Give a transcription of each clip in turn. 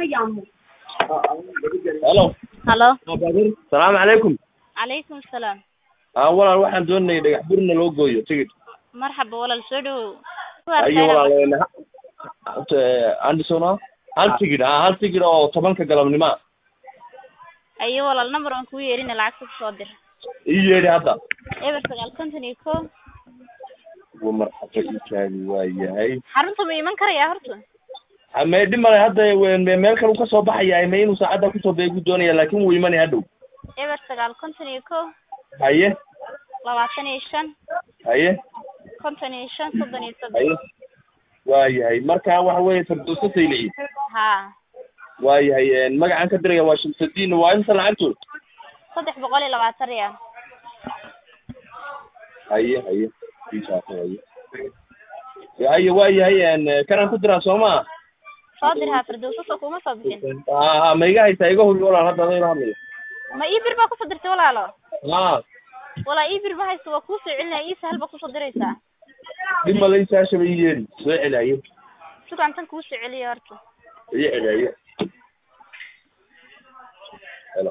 halo halo salaamu calaykum calaykum asalaam aa walaal waxaan doonayay dhagax burna loo gooyo tigid marxaba walaal soo dhawow ayo walaal anderson hal tigid ah hal tigid oo tobanka galabnimo ah ayo walaal number aan kuu yeerina lacagta kusoo dir ii yeedhi hadda eber sagaal konton iyo ko uu marxaba ii taagi waa yahay xarunta ma iman karaya horta may dhib male hadda we- meel kale uu kasoo baxaya ma inuu saacadda kusoo beegu doonaya laakin wuu imanaya hadhow eber sagaal konton iyo ko haye labaatan iyo shan haye konton iyo shan soddon iyo soddon haye waa yahay marka waxa weeye firdowsa saylici ha waa yahay magacaan ka diraya waa shamsudiin waa imsa lacagtood saddex boqol iyo labaatan riyaal haye haye isaas haye haye waa yahay kanaan ku diraa soo maa soo dir ha firdowsa soo kuma soo bixin ha ha ma iga haysaa iga hubi walaal hadda adayla hadlayo ma ii bir baa kusoo dirtay walaalo ha walaa ii bir ma haysto waa kuu soo celinaya ii sahal baa kusoo diraysaa dhib male isaashaba ii yeedhi soo celaye sugaan tan kuu soo celiya horta iyo celaye helo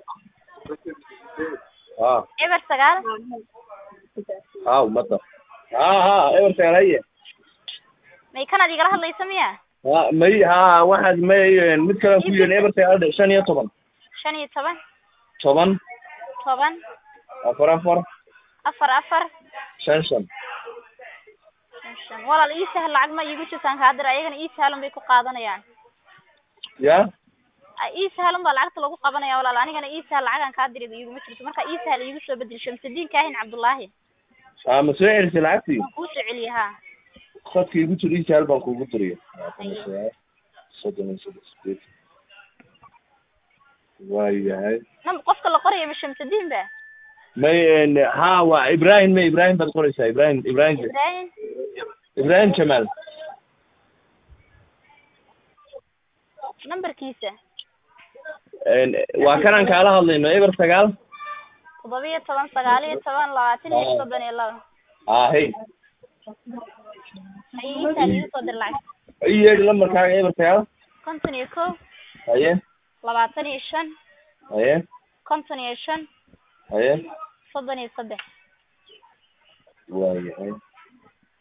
ha eber sagaal ha umada ha ha eber sagaal haye may kanaad igala hadlaysa miya ha may ha waxaad may mid kale ku yeedhi eber sagaal dhe shan iyo toban shan iyo toban toban toban afar afar afar afar shan shan shan shan walaal ii sahal lacag ma iigu jirtaan kaa dir ayagana ii sahalun bay ku qaadanayaan ya Ah, ii sahalun baa lacagta lagu qabanaya walaal anigana ii sahal lacagaan kaa diri iiguma jirto marka ii sahal iigu soo bedel shamsudiin kaahin cabdullaahi ha ma soo celisay lacagtii waan kuu soo celiya ha khadka igu jir ii jaal baan kuugu diriya soddon iyo saddex sideed waa yahay nam qofka la qoraya ma shamsudiin ba may ha waa ibrahim may ibrahim baad qoraysaa ibrahim ibrahim ibrahim ibrahim jamaal nambarkiisa waa kanaan kaala hadlayno eber sagaal toddobiyo toban sagaal iyo toban labaatan iyo soddon iyo laba ha hey ayay ii sahal iigu soo dir lacag ii yeedhi lambarkaaga eber sagaal konton iyo ko haye labaatan iyo shan haye konton iyo shan haye soddon iyo saddex waa yahay